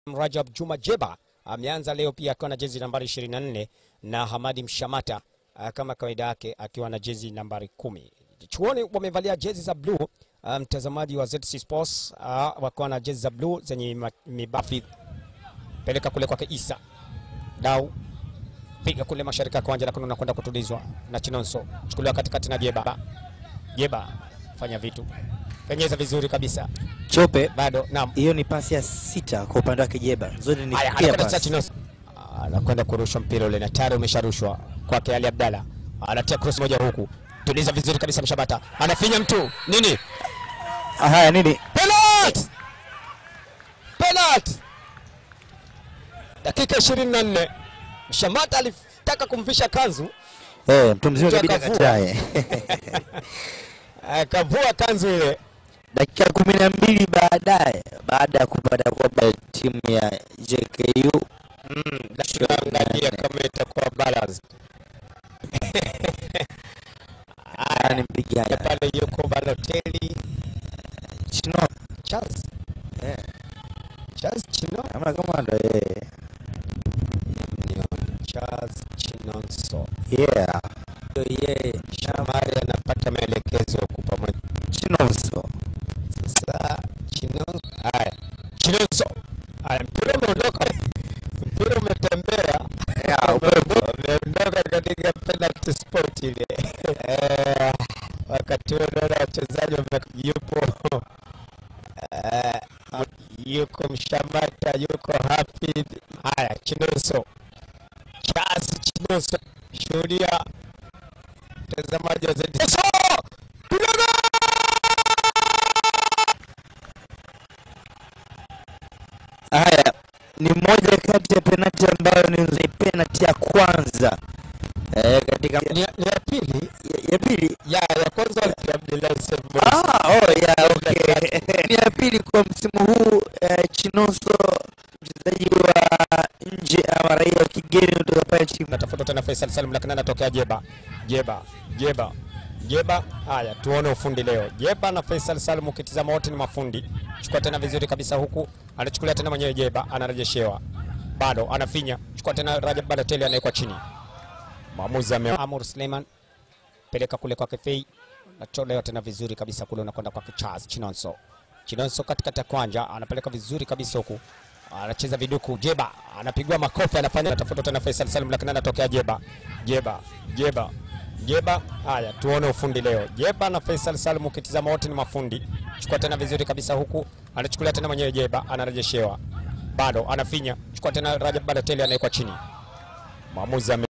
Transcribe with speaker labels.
Speaker 1: Rajab Juma Jeba ameanza leo pia akiwa na jezi nambari 24 na Hamadi Mshamata uh, kama kawaida yake akiwa na jezi nambari kumi. Chuoni wamevalia jezi za bluu. Uh, mtazamaji wa ZC Sports uh, wakiwa na jezi za bluu zenye ma- mibafi. Peleka kule kwake Isa dau piga kule mashariki ya kiwanja, lakini unakwenda kutulizwa na Chinonso, chukuliwa katikati na Jeba. Jeba fanya vitu, penyeza vizuri kabisa,
Speaker 2: Chope,
Speaker 1: bado naam.
Speaker 2: hiyo ni pasi ya sita kwa upande wake Jeba, zote ni
Speaker 1: Haya,
Speaker 2: clear
Speaker 1: anakwenda
Speaker 2: pass.
Speaker 1: sasa Chinonso. Ah, anakwenda kurusha mpira ule na tayari umesharushwa kwake Ali Abdalla, anatia cross moja huku, tuliza vizuri kabisa, Mshabata anafinya mtu nini,
Speaker 2: Ah, Haya nini?
Speaker 1: penalty, penalty, dakika 24 Mshamata alitaka kumvisha kanzu
Speaker 2: Eh, mtu mzima
Speaker 1: Mtu
Speaker 2: kabidi
Speaker 1: akavua.
Speaker 2: akatae.
Speaker 1: akavua kanzu ile
Speaker 2: Dakika kumi na mbili baadaye baada ya kupata kwamba timu ya JKU
Speaker 1: angalia kama itakuwa balance
Speaker 2: ni mpigaji
Speaker 1: pale, yuko Balotelli
Speaker 2: Chino
Speaker 1: Charles
Speaker 2: eh,
Speaker 1: Charles Chino
Speaker 2: kama kama ndo yeye
Speaker 1: Charles Chinonso
Speaker 2: yeah, ndo yeye
Speaker 1: Shamari anapata maelekezo huku pamoja
Speaker 2: Chinonso
Speaker 1: sasa. Chinonso haya, Chinonso haya, mpira umeondoka, mpira umetembea,
Speaker 2: Yeah, upepo.
Speaker 1: umeondoka katika penalty spot ile. Eh, Wakati huo naona wachezaji wame- yupo eh, yuko Mshamata, yuko Hafidh. Haya, Chinonso Charles Chinonso, shuhudia mtazamaji wa ZD. Chinonso! Piga
Speaker 2: Haya ni moja kati ya penati ambayo ni penati ya kwanza eh, katika
Speaker 1: ni, ni ya pili
Speaker 2: ya, ya pili
Speaker 1: ya ya kwanza ni Abdullahi Sebo
Speaker 2: Ah, oh, yeah, okay. ni ya pili kwa msimu huu eh, Chinonso mchezaji wa nje ama raia wa kigeni kutoka pale timu
Speaker 1: natafuta tena Faisal Salim lakini anatokea Jeba Jeba Jeba Jeba. Haya, tuone ufundi leo. Jeba na Faisal Salim, ukitizama wote ni mafundi. Chukua tena vizuri kabisa, huku anachukulia tena mwenyewe Jeba, anarejeshewa bado, anafinya, chukua tena Rajab Balotelli, anawekwa chini. Maamuzi ame Amur Suleiman, peleka kule kwake Fei, natolewa tena vizuri kabisa kule, unakwenda kwake Charles Chinonso. Chinonso katikati ya kwanja, anapeleka vizuri kabisa huku anacheza viduku. Jeba anapigwa makofi, anafanya anatafuta tena Faisal Salim, lakini anatokea Jeba Jeba Jeba Jeba. Haya, tuone ufundi leo. Jeba na Faisal Salim, ukitizama wote ni mafundi. Chukua tena vizuri kabisa, huku anachukulia tena mwenyewe Jeba, anarejeshewa bado, anafinya, chukua tena Rajab Balotelli, anawekwa chini. Maamuzi ame